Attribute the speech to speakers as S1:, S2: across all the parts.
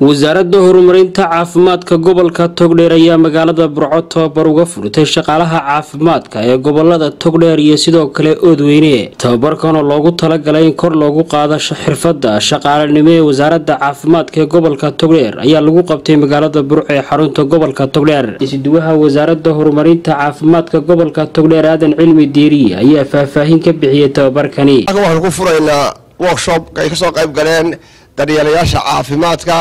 S1: wasaaradda horumarinta caafimaadka gobolka togdheer ayaa magaalada burco tababar uga furtay shaqaalaha caafimaadka ee gobolada togdheer iyo sidoo kale oodweyne tababarkan oo loogu talagalay in kor loogu qaado xirfadda shaqaalanimo ee wasaaradda caafimaadka ee gobolka togdheer ayaa lagu qabtay magaalada burco ee xarunta gobolka togdheer isduwaha wasaaradda horumarinta caafimaadka gobolka togdheer aadan cilmi diiriye ayaa faahfaahin ka bixiyey tababarkani
S2: waxaan ku furaynaa workshop ay kasoo qayb galeen daryeelayaasha caafimaadka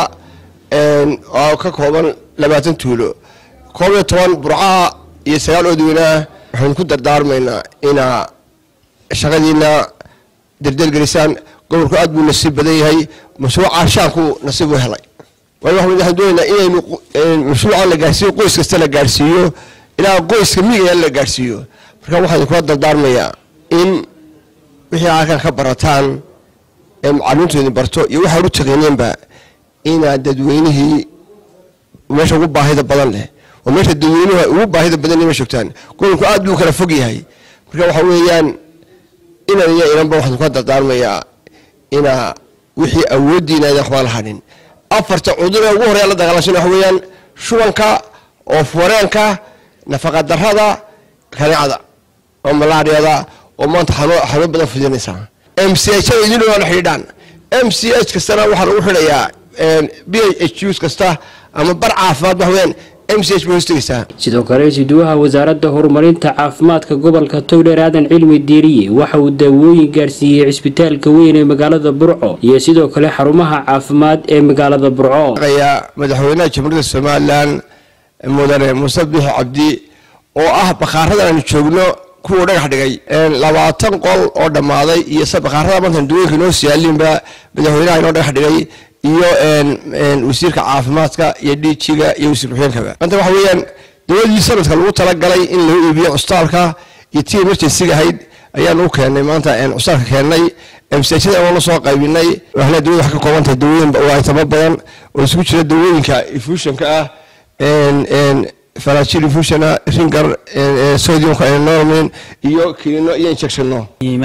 S2: oo ka kooban labaatan tuulo koob iyo toban burcaha iyo sagaal oodweyneah waxaynu ku dardaarmaynaa inaa shaqadiina derdergelisaan gobolku aad buu nasiib badan yahay mashruuca shaanku nasiib u helay waayo waxaan doonaynaa inaynu mashruuca la gaarsiiyo qoys kasta la gaarsiiyo ilaa qoyska miigaya la gaarsiiyo marka waxaan kula dardaarmayaa in wixii halkan ka barataan ee macalimiintoodin barto iyo waxaan u taqineenba inaad dadweynihii meesha ugu baahida badan leh oo meesha dadweynuhu ugu baahida badan ma joogtaan gobolku aad buu kala fog yahay marka waxa weeyaan inan iyo inanba waxaan kula dardaarmayaa inaa wixii awooddiina aydan waxbaan hadhin afarta cudur ee ugu horeya la dagaalansan waxa weeyaan shubanka oof-wareenka nafaqadarrada kaneecda oo malaariyada oo maanta xanuun badan fidinaysa m c h idin la xidhiidhaan m c h kastana waxaa lagu xidhayaa b h us kasta ama bar caafimaad waxweyaan m c h bay hoostagaysaa
S1: sidoo kale isduwaha wasaaradda horumarinta caafimaadka gobolka togdheer aadan cilmi diiriye waxa uu daawooyin gaarsiiyey cisbitaalka weyn ee magaalada burco iyo sidoo kale xarumaha caafimaad ee magaalada burco
S2: madaxweynaha jamhuuriyadda somalilan mudane muuse bixi cabdi oo ah bakhaaradan aanu joogno kuwuu dhagax dhigay labaatan qol oo dhammaaday iyo bakhaarada maanta dawooyinka inoo siyaalinba madaxweynaha inoo dhagax dhigay iyo wasiirka caafimaadka iyo dhiijiga iyo wasiir ku-xigeenkaba maanta waxa weeyaan dawadii sanadka lagu talagalay in lagu iibiyo custaalka iyo tii emergencyga ahayd ayaanu u keennay maanta custaalka keennay msajada oona soo qaybinay waxna dawada wax ka koobantahay dawooyin waaytamo badan oo isugu jira dawooyinka infusionka ah farajil infusiona ringar sodiumka normin iyo kilino iyo injectionno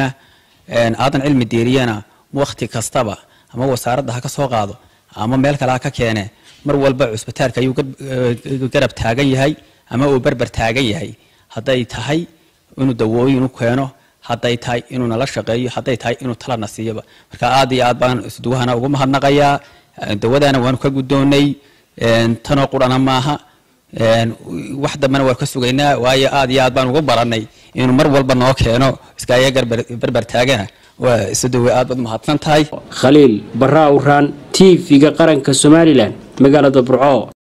S3: aadan cilmi diiriyana wakti kastaba ama wasaaradda ha ka soo qaado ama meel kale ha ka keene mar walba cusbitaalka ayuu garab taagan yahay ama uu berber taagan yahay hadday tahay inuu dawooyin u keeno hadday tahay inuu nala shaqeeyo hadday tahay inuu talana siiyoba marka aad iyo aad baan isduwahana ugu mahadnaqayaa dawadana waanu ka guddoonay tanoo qurana maaha wax dambena waan ka sugaynaa waayo aad iyo aad baan ugu baranay inuu mar walba noo keeno iskaaga berber taagana waa isadowe aad baad mahadsan tahay
S1: khaliil barra awraan t v-ga qaranka somalilan magaalada burco